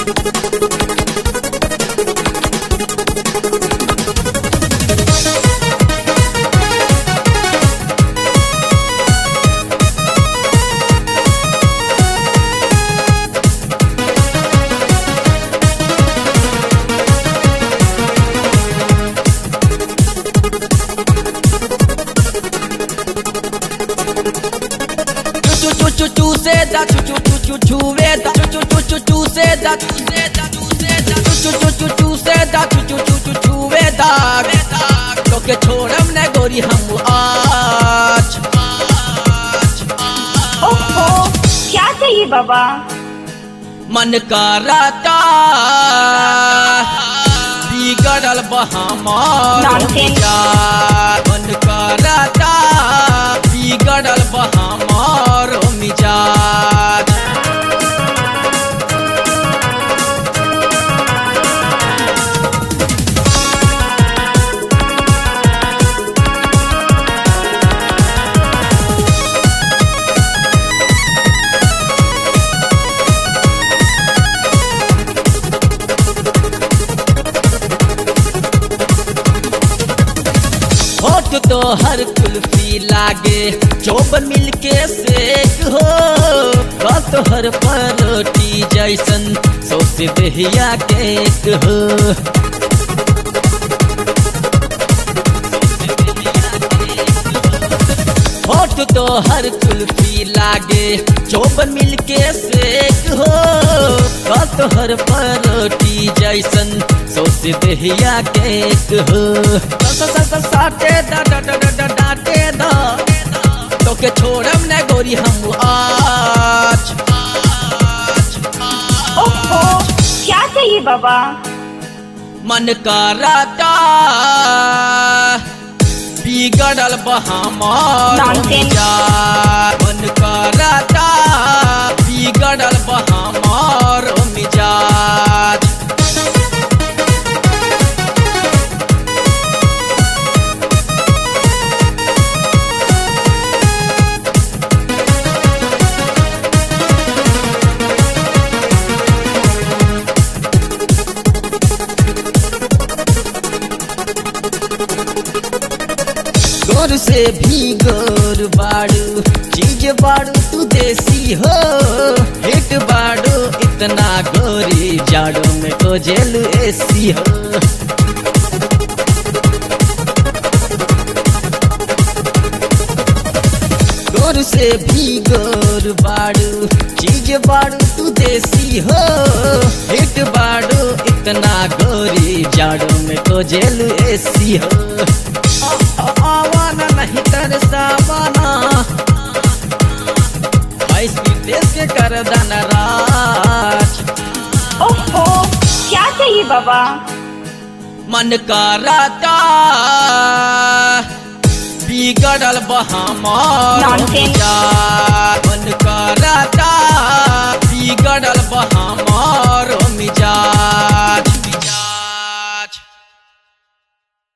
चू चू चू चू से दा चू चू चू चू चू वे दा चू चू चू चू चू से दा चू से दा चू से दा चू चू चू चू चू से दा चू चू चू चू चू वे दा तो के छोड़म ने गोरी हम आज ओहो क्या चाहिए बाबा मन कराता बिगड़ल बहमार Nonsense. मन कराता बिगड़ल बहमार मिजाज होठ तो हर कुल्फी लागे चौबन मिलके सेक हो बात तो हर परोटी जैसन सौसे दहिया केक हो होठ तो हर कुल्फी लागे चौबन मिलके सेक हो बात तो हर परोटी जैसन सौसे दहिया केक हो स- स- स- साटे दा दा दा दा दा डाटे दा तो के छोड़म ने गोरी हम आज ओहो क्या चाहिए बाबा मन कराता बिगड़ल बहमार Nonsense. मिजाज मन कराता बिगड़ल बहमार मिजाज गोर से भी गोर बाड़ू चीज बाड़ू तू देसी हो हिट बाड़ू इतना गोरी जाड़ों में तो जेल एसी हो गोर से भी गोर बाड़ू चीज बाड़ू तू देसी हो हिट बाड़ू इतना गोरी जाड़ों में तो जेल एसी हो आवाना नहीं तरसावाना भाई देश के कर दन राज ओहो क्या चाहिए बाबा मन कराता बिगड़ल बहमार Nonsense. मिजाज।